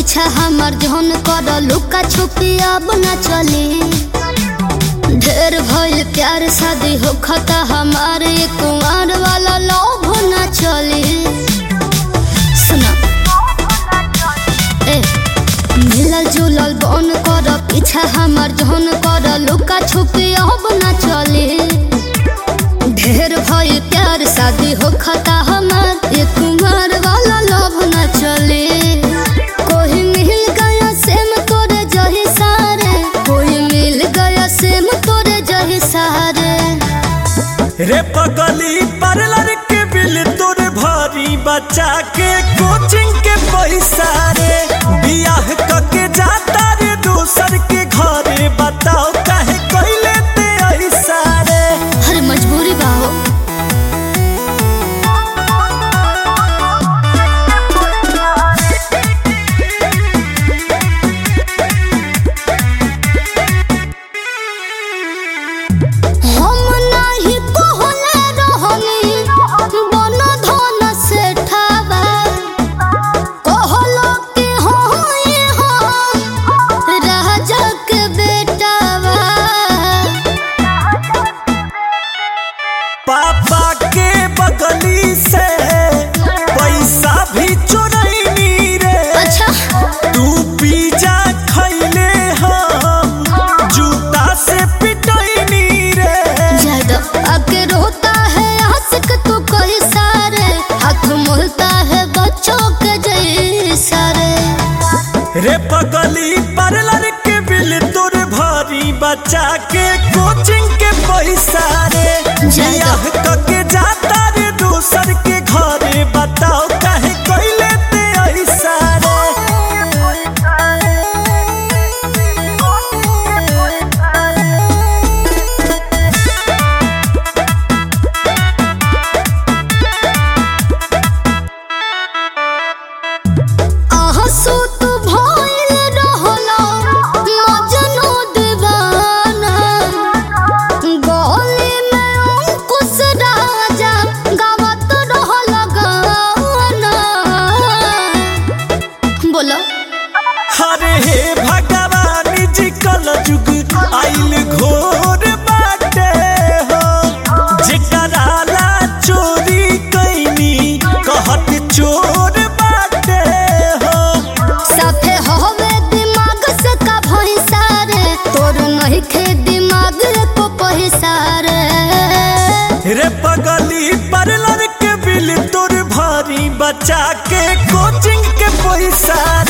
पीछा हमार जहन कर लुका छुपी अब न चली ढेर भइल प्यार शादी हो खता हमारे कुमार वाला लोभ न चली सुना ए मिलल जुलल बन कर पीछा हमार जहन कर लुका छुपी अब न चली ढेर भइल प्यार शादी हो खता हमार ये कुमार वाला लोभ न चले कोई मिल गया सेम तोरे जही सारे कोई मिल गया सेम तोरे जही सारे रे पगली पार्लर के बिल तोर भारी बचा के कोचिंग के पैसा रे बियाह कके जाता रे दूसर के घरे बताओ काहे कइले ते ऐसा रे हर मजबूरी बाहो हम नाही कहले रहनी बन धन से ठावा कहलो कि होई हम राजा के बेटावा पापा के बगली से पैसा भी चोरैनी रे अच्छा तू पिज्जा खैले हम जूता से पिटैनी रे ज्यादा आके रोता है आशिक तू कोई सारे हाथ मुलता है बच्चों के जैसा रे रे पगली पार्लर के बिल तोर भारी बचा के कोचिंग के पैसा रे बियाह कके जाता रे दूसर के घरे बताओ काहे कइले ते ऐसा आंसू तू भइल रहलो मजनू दीवाना गली में अंकुश राजा गावत रहल गाना बोलो हरे हे भगवान जी कल जुग आइल घोर बाटे हो जेकरा ला चोरी कैनी कहत चोर बाटे हो साफे होवे दिमाग से का भैंसा रे तोर नहीं खे दिमाग को पैसा रे रे पगली पार्लर के बिल तोर भारी बचा के कोचिंग के पैसा